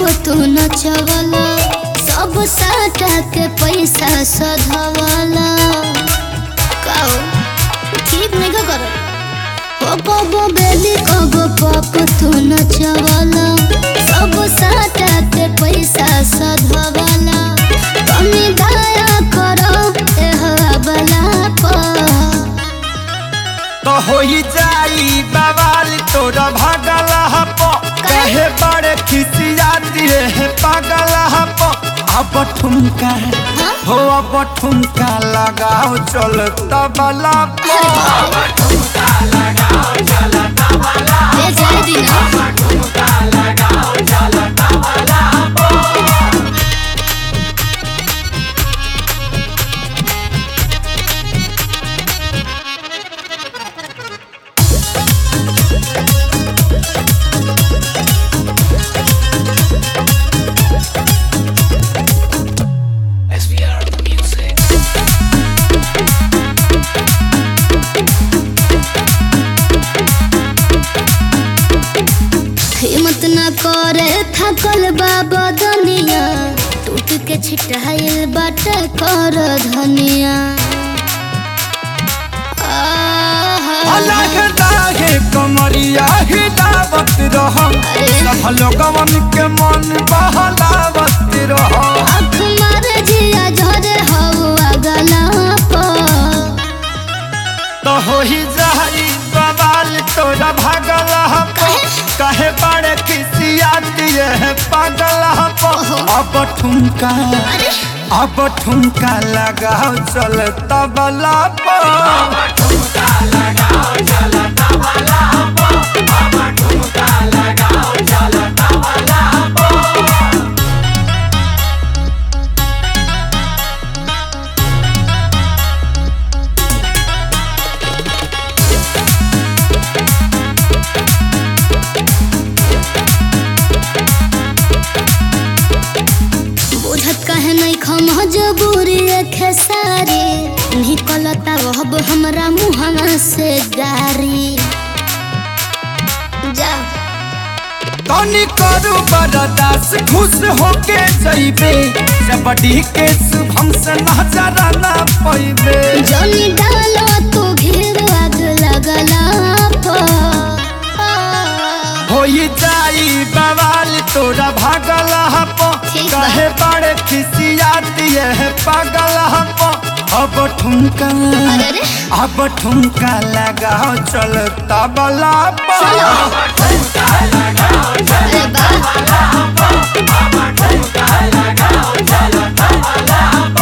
तू नचवला सब साटा के पैसा सधवला काओ ठीक नहीं का कर हो कबो बेली कबो पप तू नचवला सब साटा के पैसा सधवला कमी दया करो ए हवाला पर तो होई जाई बवाल तोरा भागल हप कहे बड़े खिसियाती है पागल हप अब ठुमका हो अब ठुमका लगाओ चल तबला पर ए जाए दीना हिम्मत न करे थकल बाबा दुनिया टूट के छिटाइल बाटे कर धनिया आहा। अलग दागे कमरिया हिलावत रह सब लोगवन के मन बहलावत रह आँख मारे जिया झरे हवा गला पर तो होई जाई बवाल तोरा भागल हप कहे बड़े खिसिया दिए है पागल हप अब ठुमका अरे अब ठुमका लगाओ चल तबला पर बुझत कहे नहीं खम जबूरी खेसारी निकलता अब हमरा मुहवा से गारी जा तनी करू बरदास खुश होके जइबे जबड़ी के शुभम से नजर ना पैबे जनी डालो तू घेर आग लगला पर होई जाई बवाल तोरा भागल हप ठीक बा। कहे बड़े खिसिया दिए है पागल हप अब ठुमका अरे रे अब ठुमका लगाओ चल तबला पर अरे बा